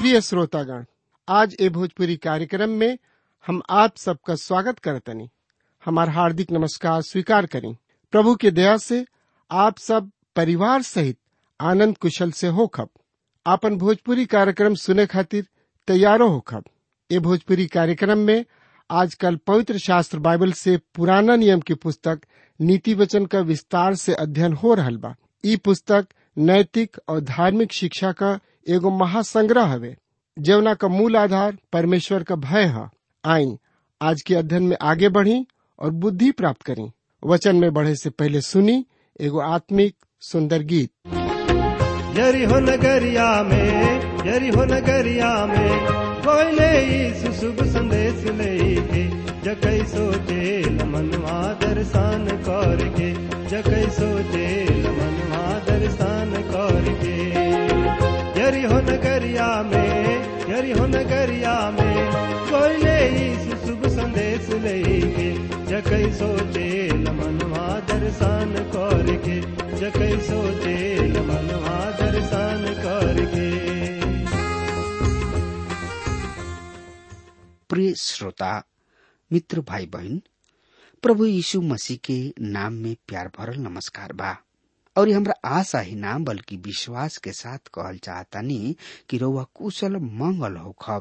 प्रिय श्रोतागण आज ए भोजपुरी कार्यक्रम में हम आप सबका स्वागत करतनी हमार हार्दिक नमस्कार स्वीकार करें प्रभु के दया से आप सब परिवार सहित आनंद कुशल से होखब आपन भोजपुरी कार्यक्रम सुने खातिर तैयारो होखब ए भोजपुरी कार्यक्रम में आजकल पवित्र शास्त्र बाइबल से पुराना नियम की पुस्तक नीति वचन का विस्तार से अध्ययन हो रहल बा ई पुस्तक नैतिक और धार्मिक शिक्षा का एगो महासंग्रह हवे जवना का मूल आधार परमेश्वर का भय है आई आज के अध्ययन में आगे बढ़ी और बुद्धि प्राप्त करी वचन में बढ़े से पहले सुनी एगो आत्मिक सुंदर गीत यरिहो नगरिया में यरिहो नगरिया में कोयले यीशु शुभ संदेश लेके जकै सोचे मनवा दर्शन करके जकै सोचे मनवा दर्शन करके यरिहो नगरिया में यरिहो नगरिया में कोयले यीशु शुभ संदेश लेके जकै सोचे मनवा दर्शन करके जकै सोचे मनवा दर्शन करके प्रिय श्रोता मित्र भाई बहन प्रभु यीशु मसीह के नाम में प्यार भरल नमस्कार बा और ये हमरा आशा ही ना बल्कि विश्वास के साथ कहल चाहतानी कि रउआ कुशल मंगल होखब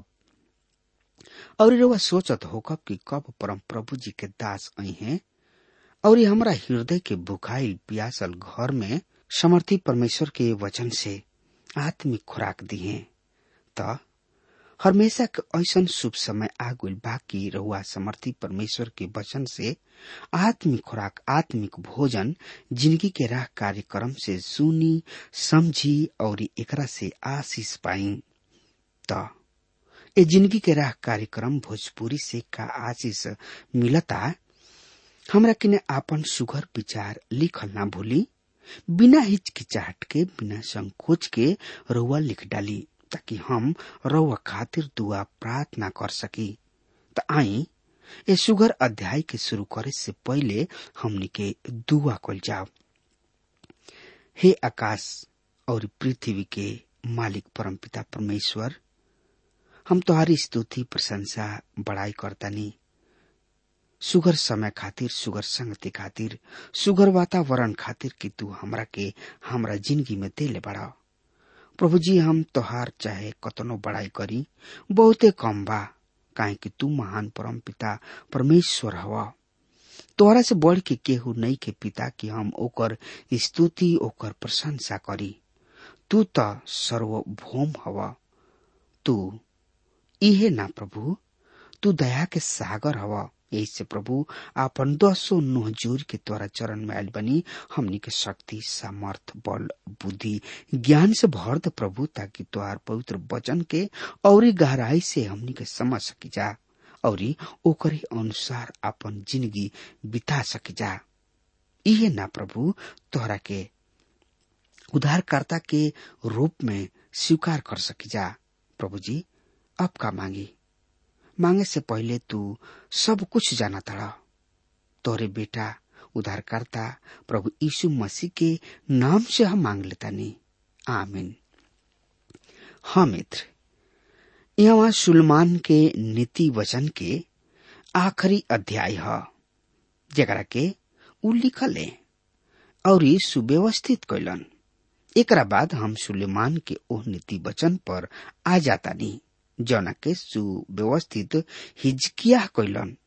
और ये रउआ सोचत होखब कि कब परम प्रभु जी के दास आई हैं और ये हमरा हृदय के बुखाइल पियासल घर में समर्थी परमेश्वर के वचन से आत्मिक खुराक दिए त हमेशा के ऐसन शुभ समय आ गइल बा कि रहुआ समर्थी परमेश्वर के वचन से आत्मिक खुराक आत्मिक भोजन जिंदगी के राह कार्यक्रम से सुनी समझी और एकरा से आशीष पाई त ए जिंदगी के राह कार्यक्रम भोजपुरी से का आशीष मिलता हमरा किने आपन सुघर विचार लिखल ना भूली बिना हिचकिचाहट के बिना संकोच के रउआ लिख डाली ताकि हम रउआ खातिर दुआ प्रार्थना कर सकी त आई ए सुगर अध्याय के शुरू करे से पहले हमनी के दुआ कल जाओ हे आकाश और पृथ्वी के मालिक परमपिता परमेश्वर हम तुम्हारी स्तुति प्रशंसा बड़ाई करतानी सुगर समय खातिर सुगर संगति खातिर सुगर वातावरण खातिर कि तू हमरा के हमरा जिंदगी में देले बड़ा प्रभु जी हम तोहार चाहे कतनो बड़ाई करी बहुते कम बा काहे कि तू महान परम पिता परमेश्वर हवा तोहरा से बढ़ के केहू नहीं के पिता कि हम ओकर स्तुति ओकर प्रशंसा करी तू त सर्वभौम हवा तू इहे ना प्रभु तू दया के सागर हवा ऐसे प्रभु आपन दसो नोह जोर के द्वारा चरण में आयल बनी हमनी के शक्ति सामर्थ बल बुद्धि ज्ञान से भर दे प्रभु ताकि तुहार पवित्र वचन के और गहराई से हमनी के समझ सकी जा और ओकरे अनुसार अपन जिंदगी बिता सकी जा इहे ना प्रभु तोहरा के उद्धारकर्ता के रूप में स्वीकार कर सकी जा प्रभु जी अब का मांगी मांगे से पहले तू सब कुछ जाना था तोरे बेटा उद्धारकर्ता प्रभु यीशु मसीह के नाम से हम मांग लेता नहीं आमीन हाँ मित्र यहाँ सुलमान के नीति वचन के आखिरी अध्याय है जरा के उ लिखल है और सुव्यवस्थित कैलन एकरा बाद हम सुलेमान के ओह नीति वचन पर आ जाता नहीं जौना के सुव्यवस्थित हिजकिया कैलन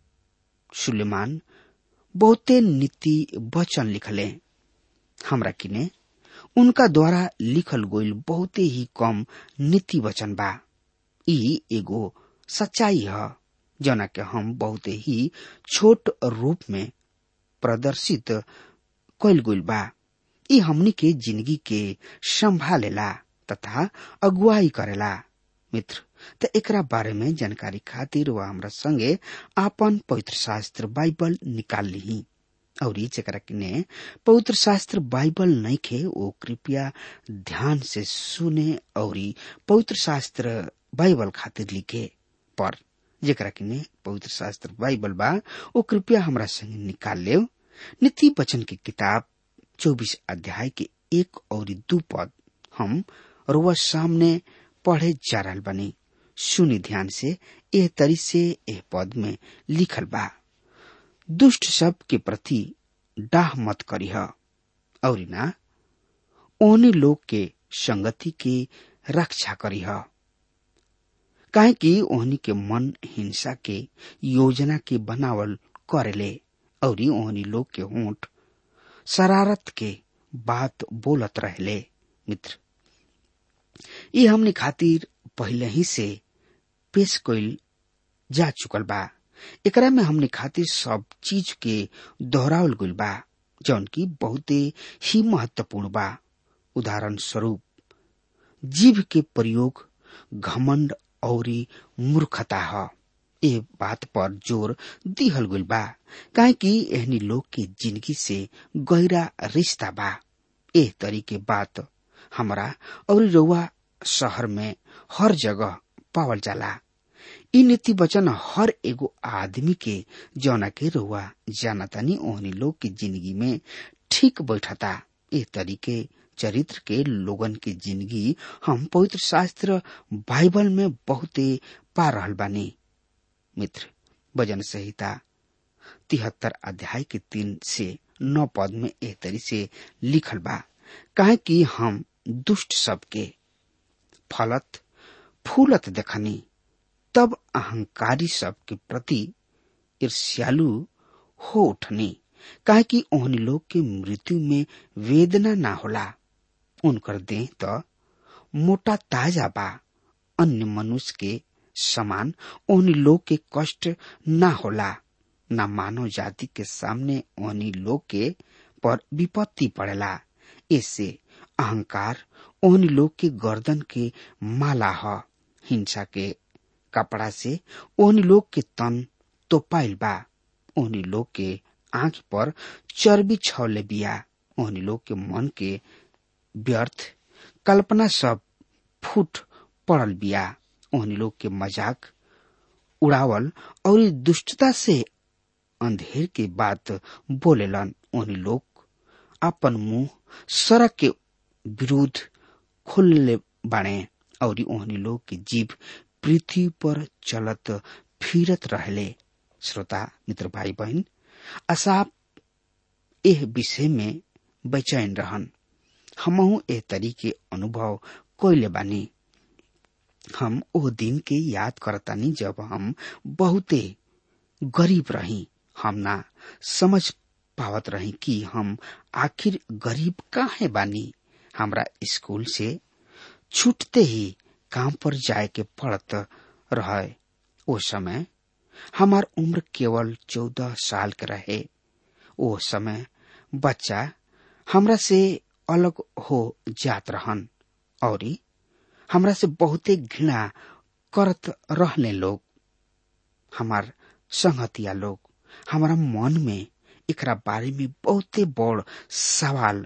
सुलेमान बहुते नीति वचन लिखले हमरा किने उनका द्वारा लिखल गईल बहुते ही कम नीति वचन बा ई एगो सच्चाई है जौना के हम बहुते ही छोट रूप में प्रदर्शित कैल गईल बा ई हमनी के जिंदगी के संभालेला तथा अगुवाई करेला मित्र त एकरा बारे में जानकारी खातिर वह हमरा संगे आपन पवित्र शास्त्र बाइबल निकाल ली और जरा किने पवित्र शास्त्र बाइबल नहीं खे वो कृपया ध्यान से सुने और पवित्र शास्त्र बाइबल खातिर लिखे पर जरा किने पवित्र शास्त्र बाइबल बा वो कृपया हमरा संगे निकाल ले नीति वचन की किताब चौबीस अध्याय के एक और दू पद हम रुआ सामने पढ़े जा रहल बनी सुनी ध्यान से एह तरी से एह पद में लिखल बा दुष्ट सब के प्रति डाह मत करीह और ना ओहनी लोग के संगति के रक्षा करीह काहे कि ओहनी के मन हिंसा के योजना के बनावल करेले और ओहनी लोग के होंठ शरारत के बात बोलत रहले मित्र ये हमने खातिर पहले ही से पेश कइल जा चुकल बा एकरा में हमने खातिर सब चीज के दोहरावल गइल बा जौन की बहुते ही महत्वपूर्ण बा उदाहरण स्वरूप जीव के प्रयोग घमंड और मूर्खता ह ए बात पर जोर दिहल गइल बा काहे कि एहनी लोग के जिंदगी से गहरा रिश्ता बा एह तरी के बात हमरा और रउआ शहर में हर जगह पावल जाला इ नीति वचन हर एगो आदमी के जौना के रउआ जानतानी ओहनी लोग के जिंदगी में ठीक बैठता ए तरीके चरित्र के लोगन के जिंदगी हम पवित्र शास्त्र बाइबल में बहुते पा रहल बानी मित्र भजन संहिता तिहत्तर अध्याय के तीन से नौ पद में एह तरी से लिखल बा काहे कि हम दुष्ट सबके फलत फूलत देखनी तब अहंकारी सबके प्रति ईर्ष्यालु हो उठनी काहे कि ओहनी लोग के मृत्यु में वेदना ना होला उनकर देह त मोटा ताजा बा अन्य मनुष्य के समान ओहनी लोग के कष्ट ना होला ना मानव जाति के सामने ओहनी लोग के पर विपत्ति पड़ेला ऐसे अहंकार ओहनी लोग के गर्दन के माला ह हिंसा के कपड़ा से ओहनी लोग के तन तोपाइल बा ओहनी लोग के आंख पर चर्बी छौले बिया ओहनी लोग के मन के व्यर्थ कल्पना सब फूट पड़ल बिया ओहनी लोग के मजाक उड़ावल और दुष्टता से अंधेर के बात बोलेलन ओहनी लोग अपन मुंह सड़क के विरुद्ध खोलले बाणे और ओहनी लोग के जीव पृथ्वी पर चलत फिरत रहले श्रोता मित्र भाई बहन असाप एह विषय में बेचैन रहन हमहू एह तरीके अनुभव कोयले बानी हम ओ दिन के याद करतानी जब हम बहुते गरीब रही हम ना समझ पावत रही कि हम आखिर गरीब काहे बानी हमरा स्कूल से छूटते ही काम पर जाए के पड़त रहे ओ समय हमार उम्र केवल चौदह साल के रहे ओ समय बच्चा हमरा से अलग हो जात रहन और हमरा से बहुते घृणा करत रहले लोग हमार संगतिया लोग हमारा मन में एकरा बारे में बहुते बड़ सवाल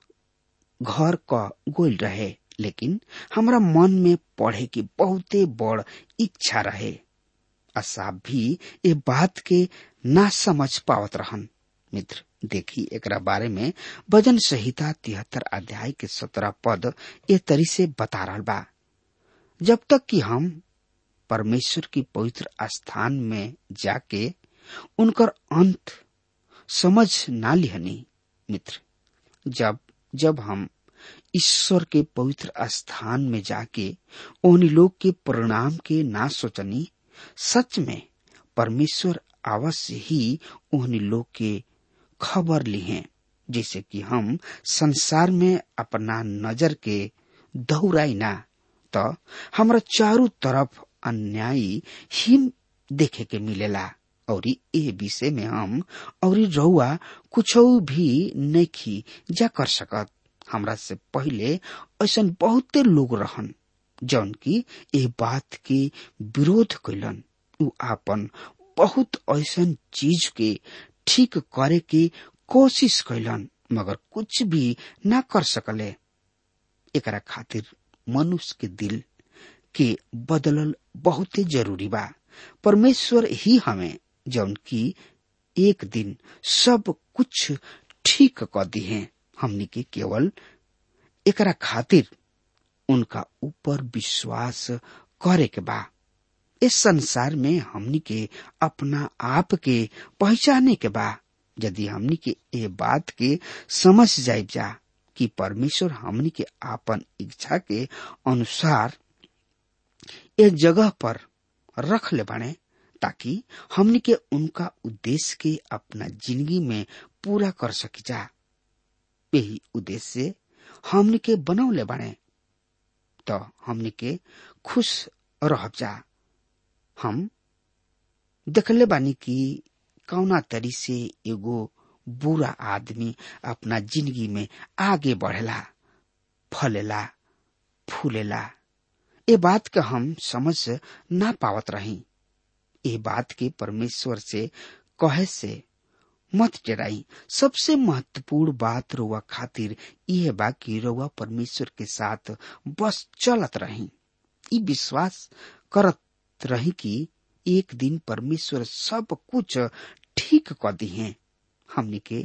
घर क गोल रहे लेकिन हमरा मन में पढ़े की बहुते बड़ इच्छा रहे असाब भी ये बात के ना समझ पावत रहन मित्र देखी एकरा बारे में भजन संहिता तिहत्तर अध्याय के सत्रह पद ए तरी से बता रहा बा जब तक कि हम परमेश्वर की पवित्र स्थान में जाके उनकर अंत समझ ना लिहनी मित्र जब जब हम ईश्वर के पवित्र स्थान में जाके उन लोग के परिणाम के ना सोचनी सच में परमेश्वर अवश्य ही उन लोग के खबर ली हैं जैसे कि हम संसार में अपना नजर के दौड़ाई ना तो हमरा चारों तरफ अन्यायी ही देखे के मिलेला और ये विषय में हम और रउआ कुछ भी नहीं जा कर सकत हमरा से पहले ऐसा बहुते लोग रहन जौन की ए बात के विरोध कैलन उ आपन बहुत ऐसा चीज के ठीक करे के कोशिश कैलन मगर कुछ भी ना कर सकले एकरा खातिर मनुष्य के दिल के बदलल बहुते जरूरी बा परमेश्वर ही हमें जौन की एक दिन सब कुछ ठीक क दी है हमनी के केवल एकरा खातिर उनका ऊपर विश्वास करे के बा इस संसार में हमनी के अपना आप के पहचाने के बा यदि हमनी के ये बात के समझ जाए जा कि परमेश्वर हमनी के आपन इच्छा के अनुसार एक जगह पर रख ले बने ताकि हमनी के उनका उद्देश्य के अपना जिंदगी में पूरा कर सकी जा यही उद्देश्य से हमनी के बनौले बने तो हमनी के खुश रह जा हम देखले बानी कि कौना तरी से एगो बुरा आदमी अपना जिंदगी में आगे बढ़ेला फलेला फूलेला ए बात के हम समझ ना पावत रही ए बात के परमेश्वर से कहे से मत डराई सबसे महत्वपूर्ण बात रोवा खातिर यह बा कि रोवा परमेश्वर के साथ बस चलत रही ई विश्वास करत रही कि एक दिन परमेश्वर सब कुछ ठीक कर दी है हमने के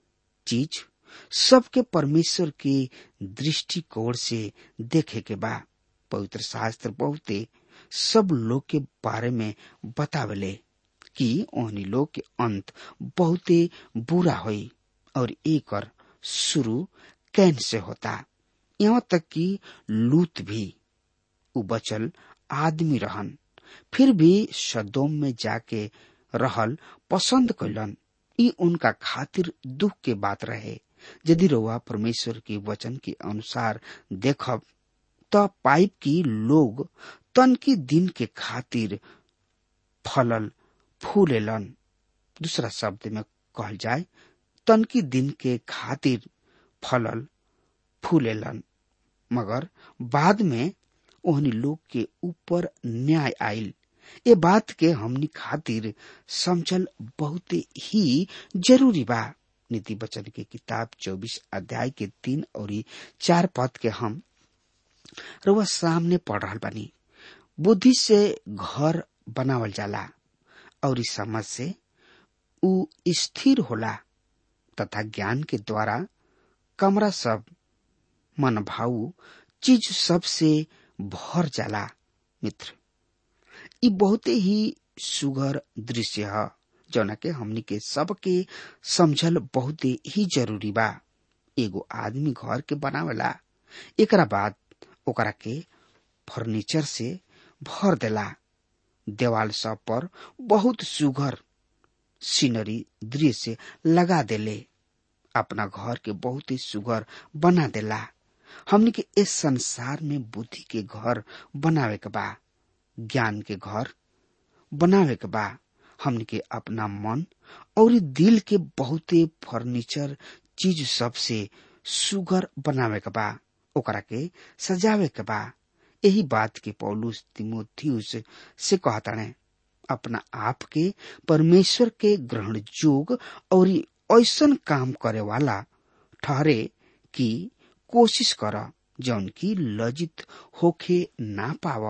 चीज सबके परमेश्वर के दृष्टिकोण से देखे के बा पवित्र शास्त्र बहुते सब लोग के बारे में बतावले कि ओहनी लोग के अंत बहुते बुरा होई और एक शुरू कैन से होता यहाँ तक कि लूत भी उ बचल आदमी रहन फिर भी सदोम में जाके रहल पसंद कैलन ई उनका खातिर दुख के बात रहे यदि रोवा परमेश्वर के वचन के अनुसार देखब त पाइप की लोग तन की दिन के खातिर फलल फूलेलन दूसरा शब्द में कहल जाए तन की दिन के खातिर फलल फूलेलन मगर बाद में ओहनी लोग के ऊपर न्याय आयल ये बात के हमनी खातिर समझल बहुत ही जरूरी बा नीति बचन के किताब चौबीस अध्याय के तीन और चार पद के हम रुआ सामने पढ़ रहा बानी बुद्धि से घर बनावल जाला और इस समझ से उ स्थिर होला तथा ज्ञान के द्वारा कमरा सब मन भाऊ चीज सब से भर जाला मित्र ई बहुते ही सुगर दृश्य है जौना के हमनी के सबके समझल बहुते ही जरूरी बा एगो आदमी घर के बनावेला एकरा बाद ओकरा के फर्नीचर से भर देला देवाल सब पर बहुत सुघर सीनरी दृश्य लगा देले अपना घर के बहुत ही सुघर बना देला हमनी के इस संसार में बुद्धि के घर बनावे के बा ज्ञान के घर बनावे के बा हमनी के अपना मन और दिल के बहुते फर्नीचर चीज सब से सुगर बनावे के बा ओकरा के सजावे के बा यही बात के पौलुस तिमोथियुस से कहताने अपना आप के परमेश्वर के ग्रहण जोग और ऐसन काम करे वाला ठहरे कि कोशिश कर जौन की लज्जित होखे ना पाव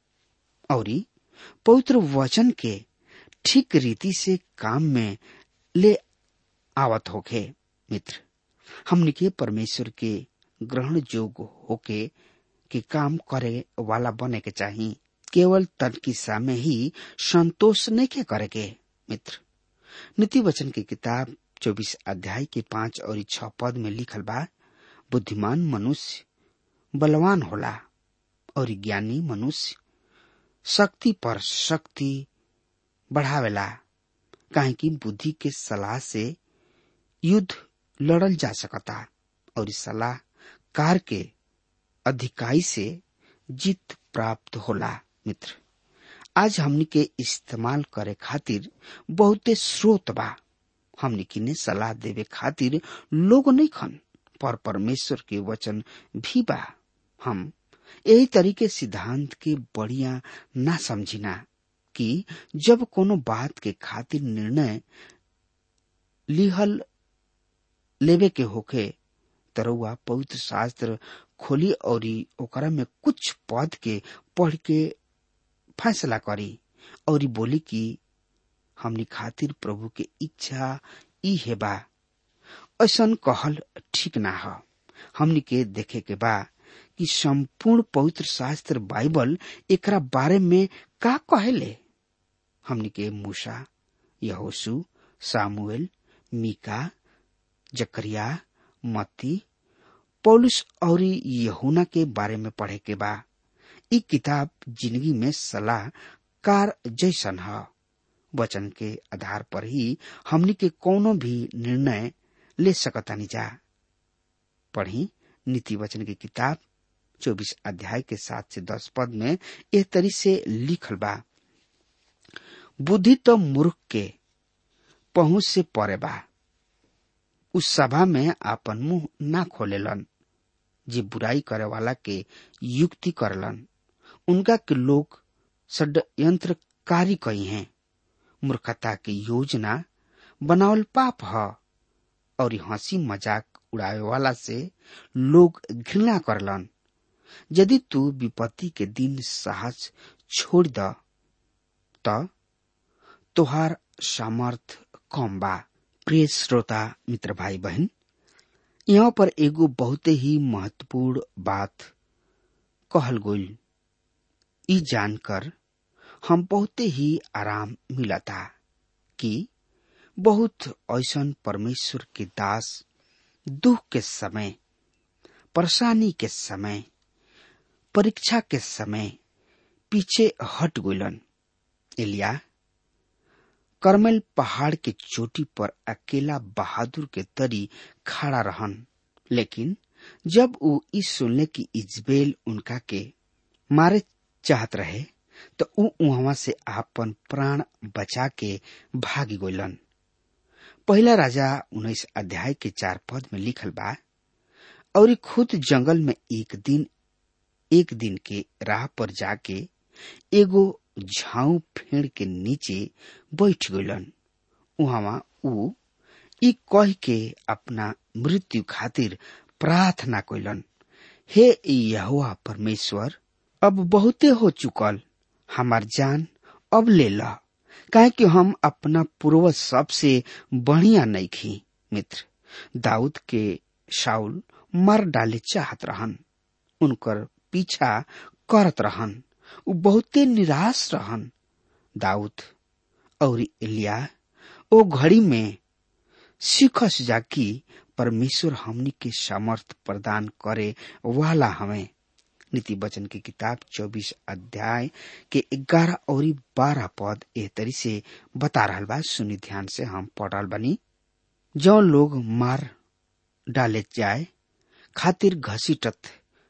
और पवित्र वचन के ठीक रीति से काम में ले आवत होखे मित्र हमने के परमेश्वर के ग्रहण जोग होके के काम करे वाला बने के चाहिए केवल तनकिस्सा में ही संतोष नहीं के करे के मित्र नीति वचन की किताब चौबीस अध्याय के पांच और छह पद में लिखल बा बुद्धिमान मनुष्य बलवान होला और ज्ञानी मनुष्य शक्ति पर शक्ति बढ़ावेला काहे कि बुद्धि के सलाह से युद्ध लड़ल जा सकता और इस सलाह कार के अधिकाई से जीत प्राप्त होला मित्र आज हमनी के इस्तेमाल करे खातिर बहुते स्रोत बा हमनी किने सलाह देवे खातिर लोग नहीं खन पर परमेश्वर के वचन भी बा हम यही तरीके सिद्धांत के बढ़िया ना समझिना कि जब कोनो बात के खातिर निर्णय लिहल लेवे के होखे तरुआ पवित्र शास्त्र खोली और ओकरा में कुछ पद के पढ़ के फैसला करी और बोली कि हमनी खातिर प्रभु के इच्छा ई है बा ऐसन कहल ठीक ना ह हमनी के देखे के बा कि संपूर्ण पवित्र शास्त्र बाइबल एकरा बारे में का कहेले हमनी के मूसा यहोशु सामुएल मीका जकरिया मत्ती पौलुस और यहुना के बारे में पढ़े के बा ई किताब जिंदगी में सलाह कार जैसन है वचन के आधार पर ही हमनी के कोनो भी निर्णय ले सकतानी जा पढ़ी नीति वचन की किताब चौबीस अध्याय के सात से दस पद में एह तरी से लिखल बा बुद्धि तो मूर्ख के पहुंच से परे बा उस सभा में आपन मुंह ना खोलेलन जे बुराई करे वाला के युक्ति करलन उनका के लोग षड्यंत्रकारी कही हैं मूर्खता की योजना बनावल पाप ह और हंसी मजाक उड़ावे वाला से लोग घृणा करलन यदि तू विपत्ति के दिन साहस छोड़ द त तोहार सामर्थ कम बा प्रिय श्रोता मित्र भाई बहन यहाँ पर एगो बहुते ही महत्वपूर्ण बात कहल गई ई जानकर हम बहुते ही आराम मिलता कि बहुत ऐसन परमेश्वर के दास दुख के समय परेशानी के समय परीक्षा के समय पीछे हट गइलन एलिया करमेल पहाड़ के चोटी पर अकेला बहादुर के तरी खड़ा रहन लेकिन जब वो ई सुनले कि इजबेल उनका के मारे चाहत रहे तो ऊ वहां से आपन प्राण बचा के भागी गइलन पहला राजा उन्नीस अध्याय के चार पद में लिखल बा और खुद जंगल में एक दिन एक दिन के राह पर जाके एगो झाऊ फेड़ के नीचे बैठ गइलन उहवा ऊ ई कह के अपना मृत्यु खातिर प्रार्थना कइलन हे यहोवा परमेश्वर अब बहुते हो चुकल हमार जान अब ले ला काहे कि हम अपना पूर्वज सबसे बढ़िया नहीं खी मित्र दाऊद के शाउल मर डाले चाहत रहन उनकर पीछा करत रहन उ बहुते निराश रहन दाऊद और एलिया ओ घड़ी में सीखस जाकी परमेश्वर हमनी के सामर्थ प्रदान करे वाला हमें नीति वचन की किताब 24 अध्याय के 11 और 12 पद ए तरी से बता रहा बा सुनी ध्यान से हम पढ़ रहा बनी जो लोग मार डाले जाए खातिर घसीटत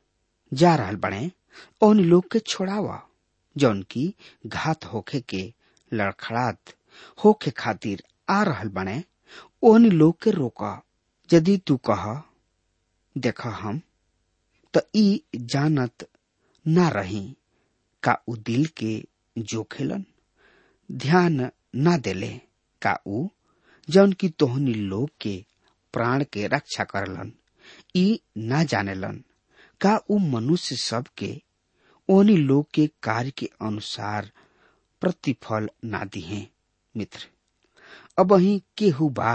जा रहल बने उन लोग के छोड़ावा जौन की घात होखे के लड़खड़ात होखे खातिर आ रहल बने ओहन लोग के रोका यदि तू कह देख हम त ई जानत ना रही का उ दिल के जोखेलन ध्यान ना देले का उ जौन की तोहनी लोग के प्राण के रक्षा करलन ई ना जानेलन का उ मनुष्य सब के ओनी लोग के कार्य के अनुसार प्रतिफल ना दिहे मित्र अब अही केहू बा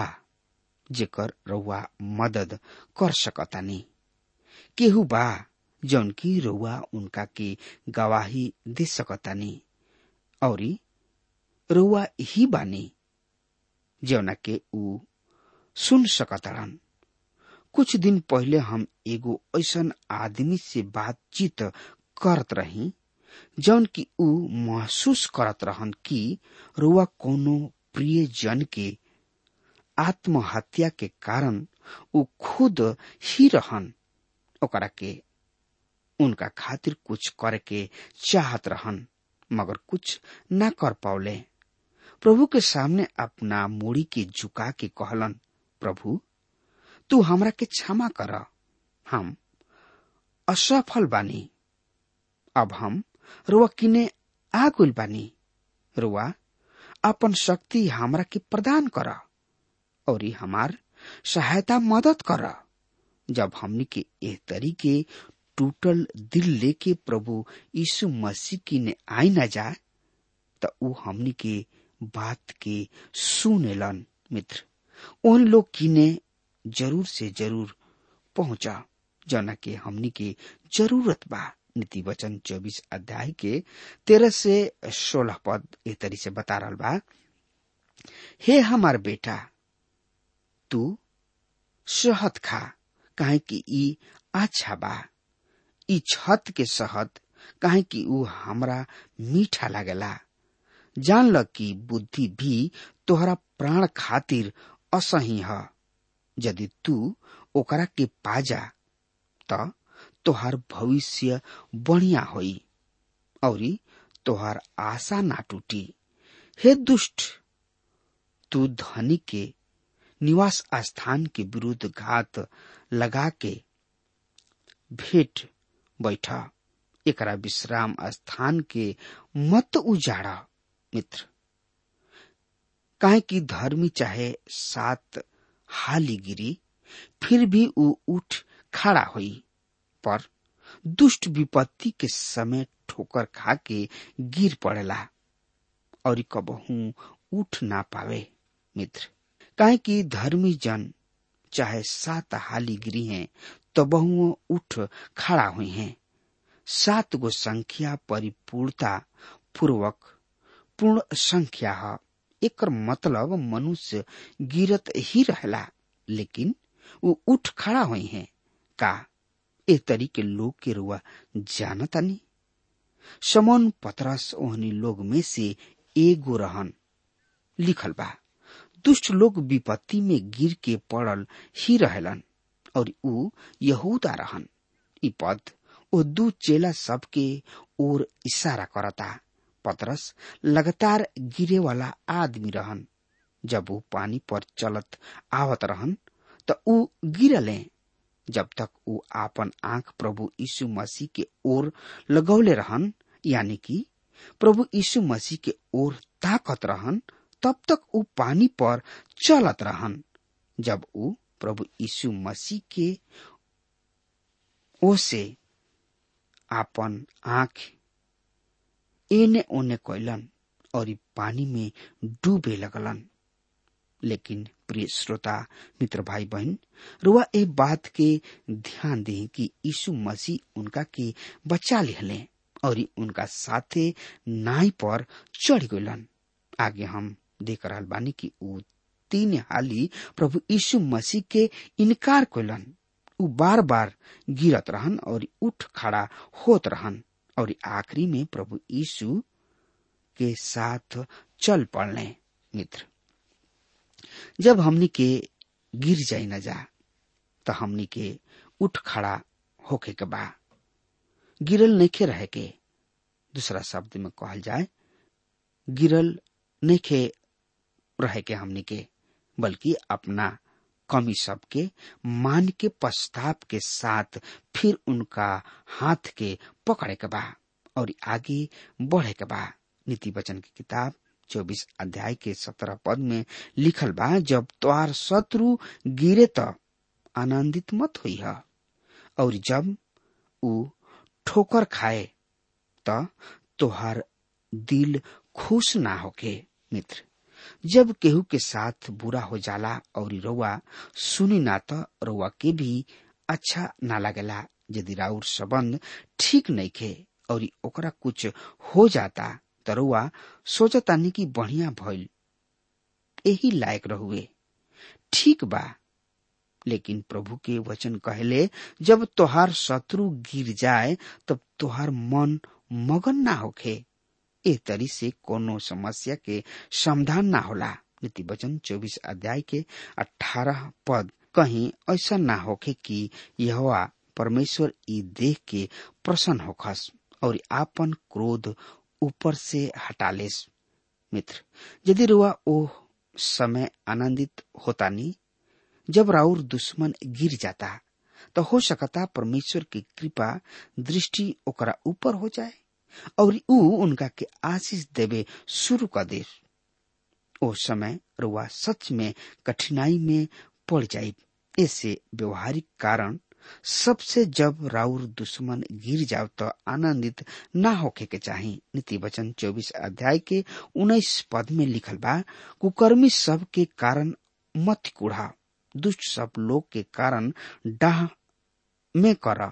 जेकर रउआ मदद कर सकतानी केहू बा जौन की रउआ उनका के गवाही दे सकतानी और रउआ ही बानी जौना के ऊ सुन सकतारन कुछ दिन पहले हम एगो ऐसन आदमी से बातचीत करत रही जौन की ऊ महसूस करत रहन कि रुआ कोनो प्रिय जन के आत्महत्या के कारण ऊ खुद ही रहन ओकरा के उनका खातिर कुछ करे के चाहत रहन मगर कुछ ना कर पावले प्रभु के सामने अपना मूड़ी के झुका के कहलन प्रभु तू हमरा के क्षमा कर हम असफल बानी अब हम रुआ किने आगुल बानी रुआ अपन शक्ति हमरा के प्रदान कर और हमार सहायता मदद कर जब हमनी के एह तरीके टूटल दिल लेके प्रभु यीशु मसीह की ने आई न जाए त ऊ हमनी के बात के सुनेलन मित्र उन लोग की ने जरूर से जरूर पहुंचा जौना के हमनी के जरूरत बा नीति वचन चौबीस अध्याय के तेरह से सोलह पद ए तरी से बता रहा बा हे हमार बेटा तू शहद खा काहे कि ई अच्छा बा ई छत के शहद काहे कि ऊ हमरा मीठा लागेला जान ल कि बुद्धि भी तोहरा प्राण खातिर असही ह यदि तू ओकरा के पाजा त तोहार भविष्य बढ़िया होई औरी तोहार आशा ना टूटी हे दुष्ट तू धनी के निवास स्थान के विरुद्ध घात लगा के भेंट बैठ एकरा विश्राम स्थान के मत उजाड़ा मित्र काहे कि धर्मी चाहे सात हाली गिरी फिर भी ऊ उठ खड़ा हुई पर दुष्ट विपत्ति के समय ठोकर खा के गिर पड़ेला और कबहू उठ ना पावे मित्र काहे कि धर्मी जन चाहे सात हाली गिरी हैं तो बहुओं उठ खड़ा हुई हैं सात गो संख्या परिपूर्णता पूर्वक पूर्ण संख्या है एक मतलब मनुष्य गिरत ही रहला लेकिन वो उठ खड़ा हुई हैं का ए तरीके लोग के रुआ जानतानी समन पतरस ओहनी लोग में से एगो रहन लिखल बा दुष्ट लोग विपत्ति में गिर के पड़ल ही रहलन और ऊ यहूदा रहन ई पद ओ दू चेला सबके ओर इशारा करता पतरस लगातार गिरे वाला आदमी रहन जब वो पानी पर चलत आवत रहन त ऊ गिरले जब तक ऊ आपन आंख प्रभु यीशु मसीह के ओर लगौले रहन यानी कि प्रभु यीशु मसीह के ओर ताकत रहन तब तक ऊ पानी पर चलत रहन जब ऊ प्रभु यीशु मसीह के ओसे आपन आंख एने ओने कैलन और ई पानी में डूबे लगलन लेकिन प्रिय श्रोता मित्र भाई बहन रुआ ए बात के ध्यान दें कि यीशु मसीह उनका के बचा लिहले और ई उनका साथे नाई पर चढ़ गलन आगे हम देख रहा बानी कि ऊ तीन हाली प्रभु यीशु मसीह के इनकार कैलन ऊ बार बार गिरत रहन और उठ खड़ा होत रहन और आखिरी में प्रभु यीशु के साथ चल पड़ने मित्र जब हमनी के गिर जाई न जा तो हमनी के उठ खड़ा होके के बा गिरल नइखे रहे के दूसरा शब्द में कहल जाए गिरल नइखे रहे के हमनी के बल्कि अपना कमी सबके मान के पश्चाताप के साथ फिर उनका हाथ के पकड़े के बा और आगे बढ़े के बा नीति वचन की किताब चौबीस अध्याय के सत्रह पद में लिखल बा जब तोहार शत्रु गिरे त आनंदित मत हुई है और जब ऊ ठोकर खाए त तोहार दिल खुश ना होके मित्र जब केहू के साथ बुरा हो जाला और रउआ सुनी ना त रउआ के भी अच्छा ना लगेला यदि राउर संबंध ठीक नहीं खे और ओकरा कुछ हो जाता त रउआ सोचतानी कि बढ़िया भइल यही लायक रहुए ठीक बा लेकिन प्रभु के वचन कहले जब तोहार शत्रु गिर जाए तब तोहार मन मगन ना होखे ए तरी से कोनो समस्या के समाधान ना होला नीति वचन चौबीस अध्याय के अठारह पद कहीं ऐसा ना होखे कि यह परमेश्वर ई देख के प्रसन्न होखस और आपन क्रोध ऊपर से हटालेस मित्र यदि रुआ ओ समय आनंदित होता नी जब राउर दुश्मन गिर जाता तो हो सकता परमेश्वर की कृपा दृष्टि ओकरा ऊपर हो जाए और ऊ उनका के आशीष देवे शुरू कर दे ओ समय रुआ सच में कठिनाई में पड़ जाये ऐसे व्यवहारिक कारण सबसे जब राउर दुश्मन गिर जाओ तो आनंदित ना होके के चाही नीति वचन चौबीस अध्याय के उन्नीस पद में लिखल बा कुकर्मी सब के कारण मत कुढ़ा दुष्ट सब लोग के कारण डाह में कर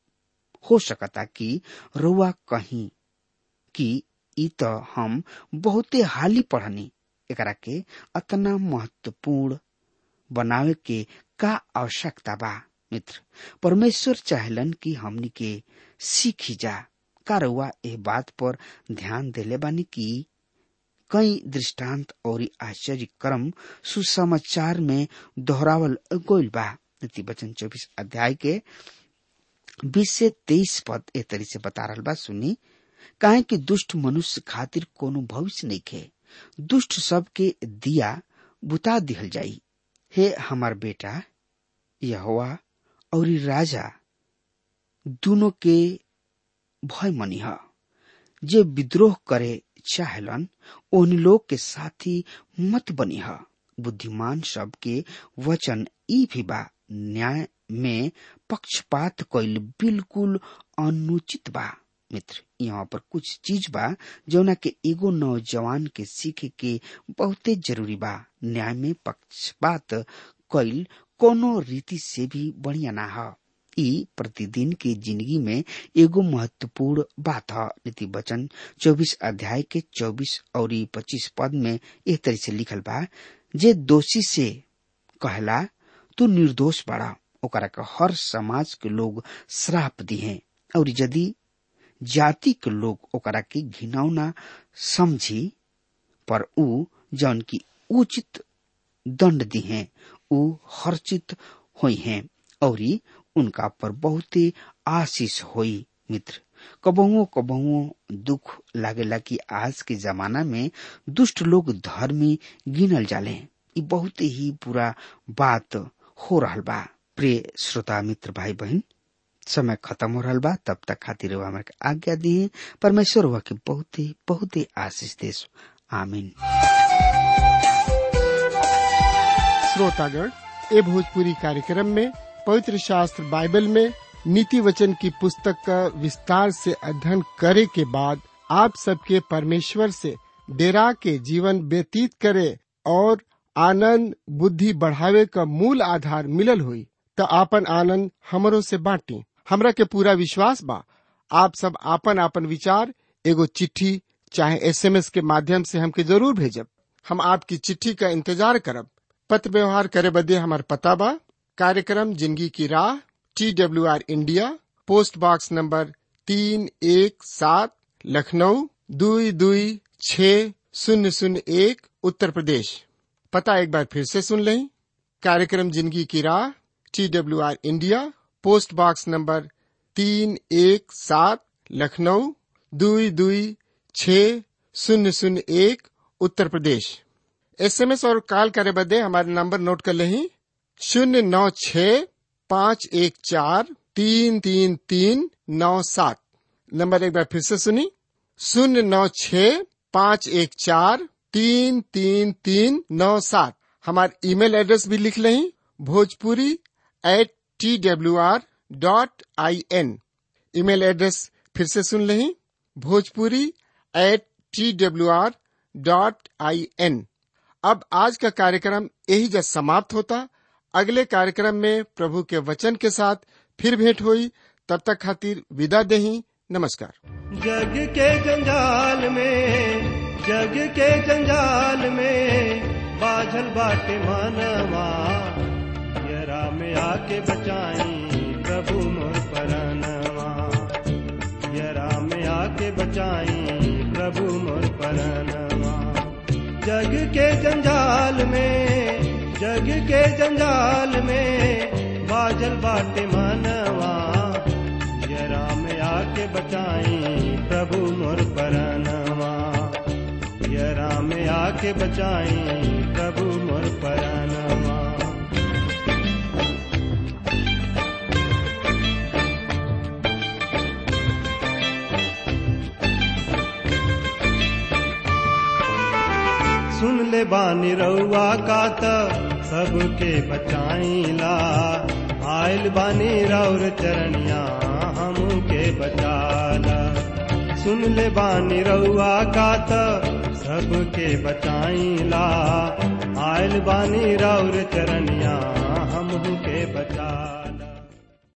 हो सकता कि रुआ कहीं कि ई तो हम बहुते हाली पढ़नी एकरा के अतना महत्वपूर्ण बनावे के का आवश्यकता बा मित्र परमेश्वर चाहलन कि हमनी के सीखी जा का रुआ ए बात पर ध्यान देले बानी कि कई दृष्टांत और आश्चर्य क्रम सुसमाचार में दोहरावल गोइल बा नीति वचन चौबीस अध्याय के बीस से तेईस पद ए तरी से बता रहा बा सुनी काहे कि दुष्ट मनुष्य खातिर कोनो भविष्य नहीं खे दुष्ट सब के दिया बुता दिहल जाई हे हमार बेटा यहोवा और राजा दोनों के भय मनी ह जे विद्रोह करे चाहलन उन लोग के साथी मत बनी ह बुद्धिमान सब के वचन ई भी बा न्याय में पक्षपात कईल बिल्कुल अनुचित बा मित्र यहाँ पर कुछ चीज बा जौना के एगो नौजवान के सीखे के बहुते जरूरी बा न्याय में पक्षपात कईल कोनो रीति से भी बढ़िया ना ह ई प्रतिदिन के जिंदगी में एगो महत्वपूर्ण बात है नीति वचन चौबीस अध्याय के चौबीस और पच्चीस पद में एक तरह से लिखल बा जे दोषी से कहला तू निर्दोष बड़ा ओकरा के हर समाज के लोग श्राप दिए और यदि जाति के लोग ओकरा के घिनौना समझी पर ऊ जौन की उचित दंड दिहे ऊ हर्षित हुई हैं और उनका पर बहुते आशीष होई मित्र कबहुओ कबहुओ दुख लागेला कि आज के जमाना में दुष्ट लोग धर्मी गिनल जाले ई बहुत ही बुरा बात हो रहल बा प्रिय श्रोता मित्र भाई बहन समय खत्म हो रहा बा तब तक खातिर हमारे आज्ञा दिए परमेश्वर हुआ के बहुते बहुते आशीष देश आमीन श्रोतागण ए भोजपुरी कार्यक्रम में पवित्र शास्त्र बाइबल में नीति वचन की पुस्तक का विस्तार से अध्ययन करे के बाद आप सबके परमेश्वर से डेरा के जीवन व्यतीत करे और आनंद बुद्धि बढ़ावे का मूल आधार मिलल हुई तो आपन आनंद हमरो से बांटी हमरा के पूरा विश्वास बा आप सब आपन आपन विचार एगो चिट्ठी चाहे एसएमएस के माध्यम से हमके जरूर भेजब हम आपकी चिट्ठी का इंतजार करब पत्र व्यवहार करे बदे हमार पता बा कार्यक्रम जिंदगी की राह T W R India post box number तीन एक सात लखनऊ दुई दुई छ शून्य शून्य एक उत्तर प्रदेश पता एक बार फिर से सुन लें कार्यक्रम जिंदगी की राह T W R India post box number तीन एक सात लखनऊ दुई दुई छ शून्य शून्य एक उत्तर प्रदेश एसएमएस और कॉल करे बदे हमारे नंबर नोट कर लें शून्य नौ छ पाँच एक चार तीन तीन तीन नौ सात नंबर एक बार फिर से सुनी शून्य नौ छ पाँच एक चार तीन तीन तीन नौ सात हमारे ईमेल एड्रेस भी लिख लें Bhojpuri at T W R dot I N email address फिर से सुन लें Bhojpuri at T W R dot I N अब आज का कार्यक्रम यही जब समाप्त होता अगले कार्यक्रम में प्रभु के वचन के साथ फिर भेंट हुई तब तक खातिर विदा देही नमस्कार जग के जंजाल में जग के जंजाल में बाझल बाटे मानवा यरा में आके बचाई प्रभु मोर परनवा यरा में आके बचाई प्रभु मोर परनवा जग के जंजाल में जग के जंजाल में बाजल बाटे मानवा जरा में आके बचाई प्रभु मोर परनवा जरा में आके बचाई प्रभु मोर परनवा सुन ले बानी रउआ का त सबके बचाईला आयल बानी रौर चरणिया हमके बचाला सुन ले बानी रउआ का त सबके बचाईला आयल बानी रौर चरणिया